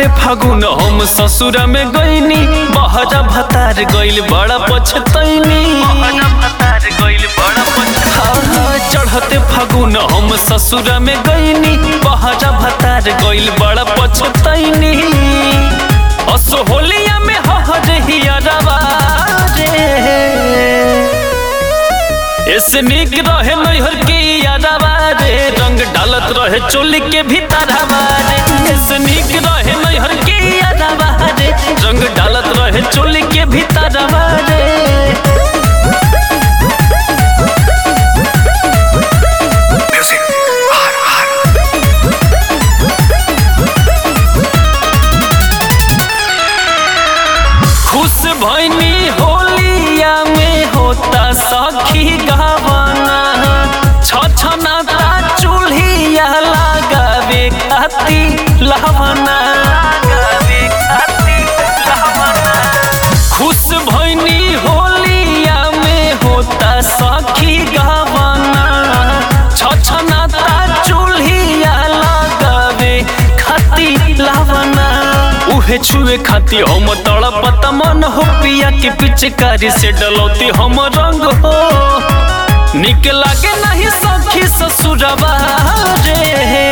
फागुन हम ससुर में गईनी बहरा भतार गइल बड़ा पछतैनी चढ़ते फागुन हम ससुर में गईनी बहरा भतार गइल बड़ा पछतैनी असो होलिया में हर हियरवा रे ऐसे निक रहे नैहर के यादवा रे रंग डालत रहे चोली के भीतर रे ऐसे निक रहे नैहर के यादवा रे रंग डालत रहे चोली के भीतर रे Music. R R. खुश भैनी होलिया में होता सखी गवाना छछनाता चूल्हिया लगावे खाती लहवना खुश भैनी होलिया में होता सखी गवाना छछनाता चूल्हिया लगावे खाती लहवना उहे छुए खाती हम तड़पत मन हो पिया के पिचकारी से डलौती हम रंग हो निक लागे नहीं सखी ससुरबा रे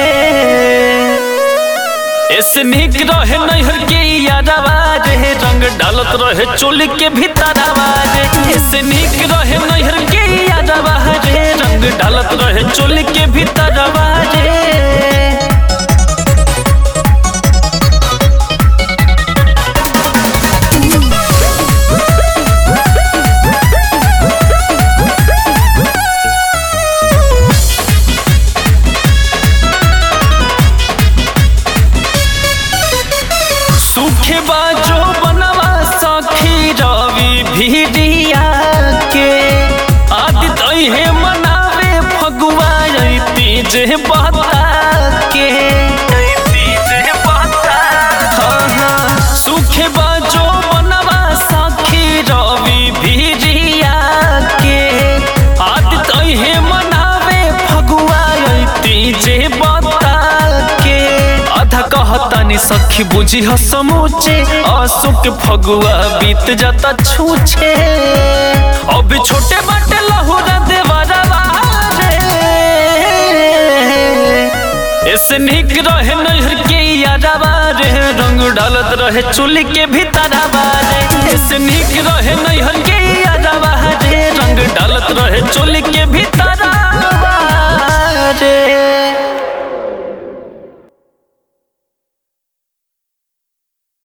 ऐसे निक रहे नैहर के यादवा रे रंग डालत रहे चोली के भीतरवा रे ऐसे निक रहे नैहर के यादवा रे रंग डालत रहे चोली के भीतरवा रे सूखे बाजो बनवा सखी रवि भिड़िया के आदित है मनावे फगुआ तीजे बता के हाँ, हाँ, सूखे बाजो बनवा सखी रवि भिड़िया के आदित है मनावे फगुआ तीजे बता के आधा कहतानी सखी बुझी ह समूचे अशोक फगुआ बीत जाता छूछे अब छोटे बाटे लहुरा देवरवा रे ऐसे निक रहे नैहर के यादवा रे रंग डालत रहे चुली के भीतरवा रे ऐसे निक रहे नैहर के यादवा